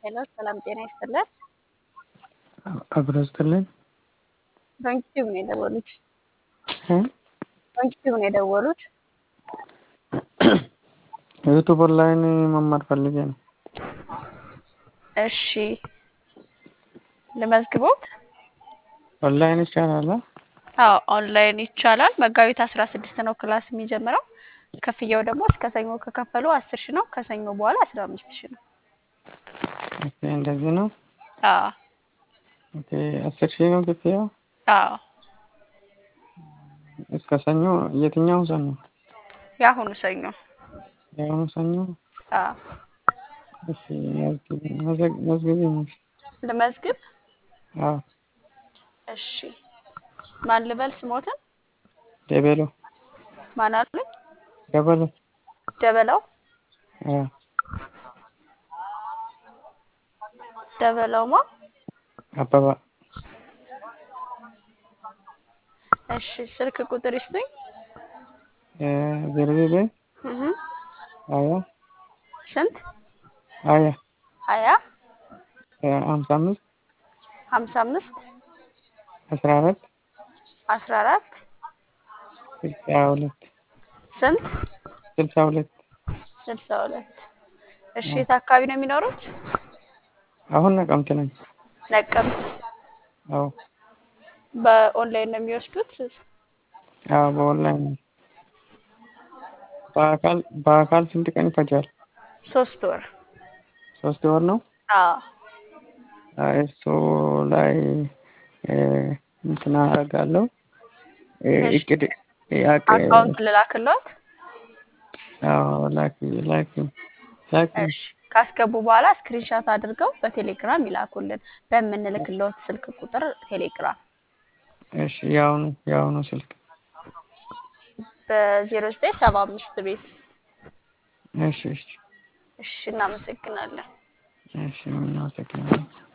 ሄሎ ሰላም ጤና ይስጥልን። አብሮ ይስጥልኝ። በዩቲዩብ ነው የደወሉት። እ? በዩቲዩብ ነው የደወሉት። ዩቱብ ኦንላይን መማር ፈልጌ ነው። እሺ ልመዝግቦት? ኦንላይን ይቻላል? አ? አዎ ኦንላይን ይቻላል። መጋቢት አስራ ስድስት ነው ክላስ የሚጀምረው። ክፍያው ደግሞ እስከ ሰኞ ከከፈሉ አስር ሺ ነው። ከሰኞ በኋላ አስራ አምስት ሺ ነው። ኦኬ እንደዚህ ነው። አዎ ኦኬ አስር ሺህ ነው ክፍያው። አዎ እስከ ሰኞ የትኛው ሰኞ? የአሁኑ ሰኞ። የአሁኑ ሰኞ? አዎ እሺ መዝግቢ መዝግቢኝ። ልመዝግብ? አዎ እሺ ማን ልበል ስሞትን? ደበሎ ማን አሉኝ? ደበሎ ደበላው አዎ ደበላውማ አበባ እሺ ስልክ ቁጥር ይስጡኝ። ዜሮ ዘጠኝ እህ ሀያ ስንት? ሀያ ሀያ ሀምሳ አምስት ሀምሳ አምስት አስራ አራት አስራ አራት ስልሳ ሁለት ስንት? ስልሳ ሁለት ስልሳ ሁለት እሺ የት አካባቢ ነው የሚኖሩት? አሁን ነቀምት ነኝ። ነቀምት። አዎ በኦንላይን ነው የሚወስዱት? አዎ በኦንላይን ነው። በአካል በአካል ስንት ቀን ይፈጃል? ሶስት ወር። ሶስት ወር ነው። አዎ አይ እሱ ላይ እንትን አደርጋለሁ እቅድ ያቅ አካውንት ልላክሎት? አዎ ላኪ ላኪ ላኪ እሺ ካስገቡ በኋላ ስክሪንሻት አድርገው በቴሌግራም ይላኩልን በምንልክሎት ስልክ ቁጥር ቴሌግራም እሺ የአሁኑ የአሁኑ ስልክ በዜሮ ዘጠኝ ሰባ አምስት ቤት እሺ እሺ እሺ እናመሰግናለን። እሺ እናመሰግናለን።